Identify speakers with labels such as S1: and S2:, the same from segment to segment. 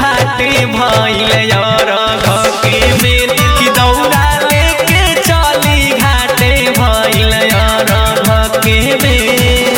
S1: घाटे भइल यार घके बेर कि दौड़ा लेके चली घाटे भइल यार घके बेर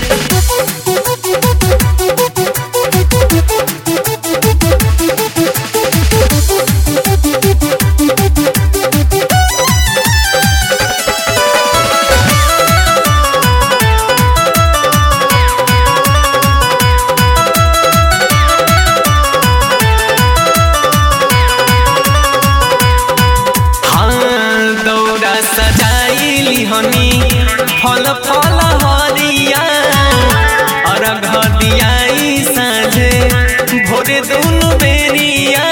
S1: हाँ दौड़ा सजाइली हनी फल फल हरिया अरघ दियाई साँझे भोरे दुनु बेरिया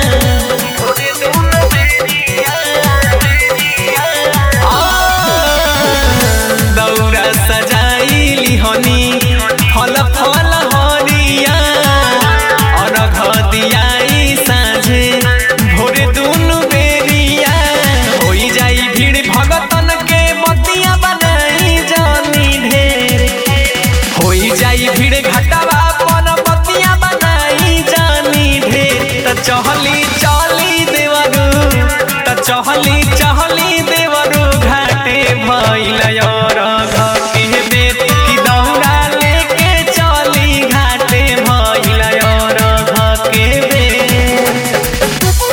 S1: आ, दौड़ा सजाइली हनी फल फल हरिया अरघ दियाई साँझे भोरे दुनु बेरिया होई जाई भीड़ भगतन के बतिया बनाई जानी ढेर होई जाई भीड़ घटावा पन बतिया बनाई जानी ढेर त चहली चली देवरू त चहली चहली देवरू घाटे भइल यार घके बेर कि दौड़ा लेके चली घाटे भइल यार घके बेर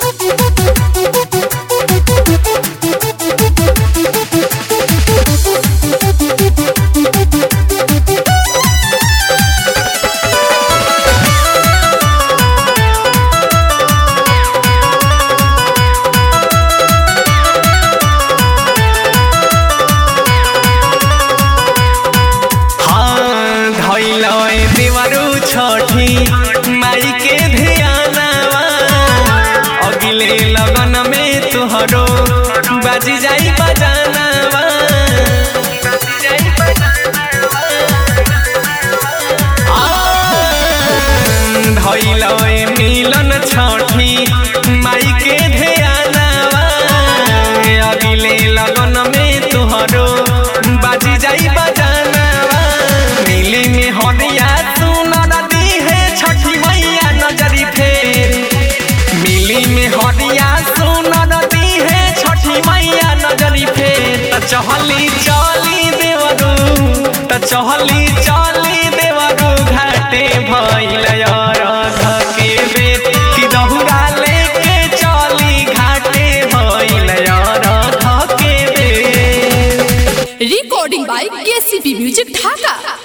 S1: हाँ धैलय देवरू छठी माई के ध्यानवा अगिले लगन में तुहरो बाजी जाई बजानवा धैलय मिलन छठी माई के ध्यानवा अगिले लगन में तुहरो बाजी जाई बजानवा मिली में हरिया सुनर दी है छठी मैया नजरी फेर मिली में हरिया सुनर दी है छठी मैया नजरी फेर त चहली चली देवरू त चहली चली देवरू घाटे भइल यार घके बेर कि दहुरा लेके चली घाटे भइल यार घके बेर
S2: recording by KCP Music Dhaka.